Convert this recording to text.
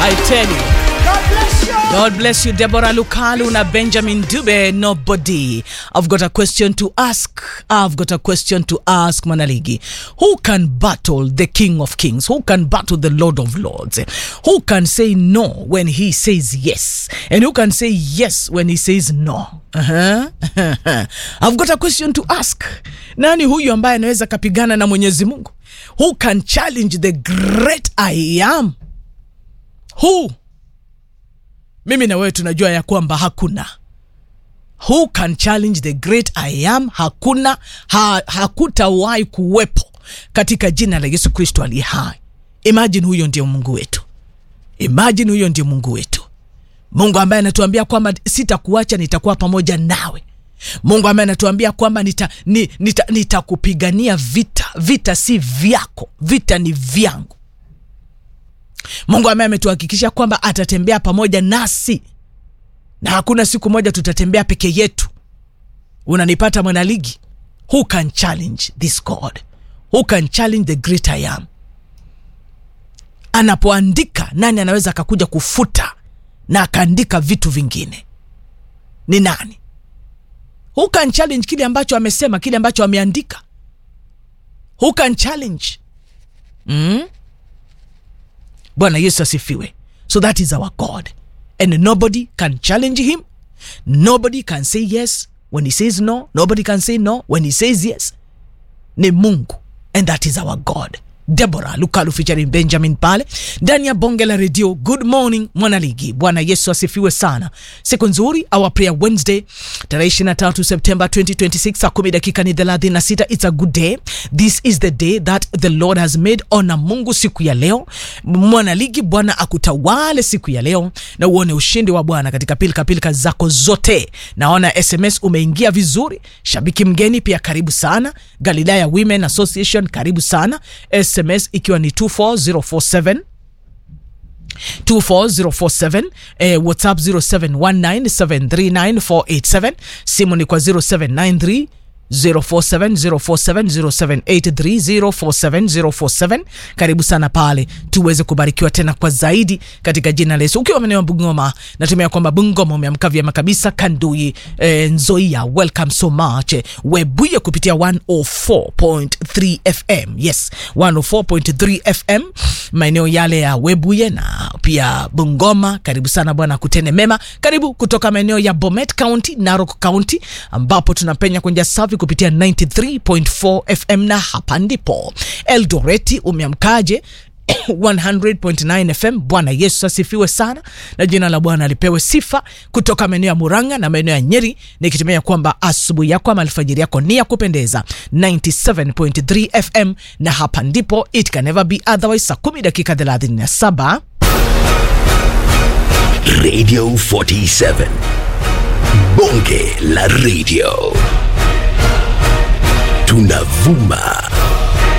I tell you. God bless you, Deborah Lukalu na Benjamin Dube. Nobody. I've got a question to ask. I've got a question to ask Manaligi. Who can battle the King of Kings? Who can battle the Lord of Lords? Who can say no when he says yes? And who can say yes when he says no? Uh-huh. I've got a question to ask. Nani huyu ambaye anaweza kapigana na Mwenyezi Mungu? Who can challenge the great I am? Who? mimi na wewe tunajua ya kwamba hakuna who can challenge the great I am hakuna ha, hakutawahi kuwepo katika jina la yesu kristo aliye hai imagine huyo ndio mungu wetu imagine huyo ndio mungu wetu mungu ambaye anatuambia kwamba sitakuacha nitakuwa pamoja nawe mungu ambaye anatuambia kwamba nitakupigania nita, nita nitakupigania vita vita si vyako vita ni vyangu mungu ambaye ametuhakikisha kwamba atatembea pamoja nasi na hakuna siku moja tutatembea peke yetu unanipata mwanaligi who can challenge this god who can challenge the great I am anapoandika nani anaweza akakuja kufuta na akaandika vitu vingine ni nani who can challenge kile ambacho amesema kile ambacho ameandika who can challenge mm? bwana yesu asifiwe so that is our god and nobody can challenge him nobody can say yes when he says no nobody can say no when he says yes ni mungu and that is our god debora lukalu featuring benjamin pale ndani ya bonge la redio good morning mwanaligi bwana yesu asifiwe sana siku nzuri our prayer wednesday tarehe 23 september 2026 saa 10 dakika ni 36 it's a good day this is the day that the lord has made ona mungu siku ya leo mwanaligi bwana akutawale siku ya leo na uone ushindi wa bwana katika pilika pilika zako zote naona sms umeingia vizuri shabiki mgeni pia karibu sana galilaya women association karibu sana sms ikiwa ni 24047 24047 eh, whatsapp 0719739487 simu ni kwa 0793 0470470783047047 karibu sana pale tuweze kubarikiwa tena kwa zaidi katika jina la yesu ukiwa maeneo ya bungoma natumia kwamba bungoma umeamka vyema kabisa kandui eh, nzoia welcome so much webuye kupitia 104.3 fm yes 104.3 fm maeneo yale ya webuye na pia bungoma karibu sana bwana kutene mema karibu kutoka maeneo ya bomet county narok county ambapo tunapenya kwenye safi kupitia 93.4 fm na hapa ndipo eldoreti umeamkaje 100.9 fm bwana yesu asifiwe sana na jina la bwana alipewe sifa kutoka maeneo ya muranga na maeneo ya nyeri nikitumia kwamba asubuhi yako ama alfajiri yako ni ya kupendeza 97.3 fm na hapa ndipo it can never be otherwise saa 10 dakika 37 Radio 47. Bonge la radio. Tunavuma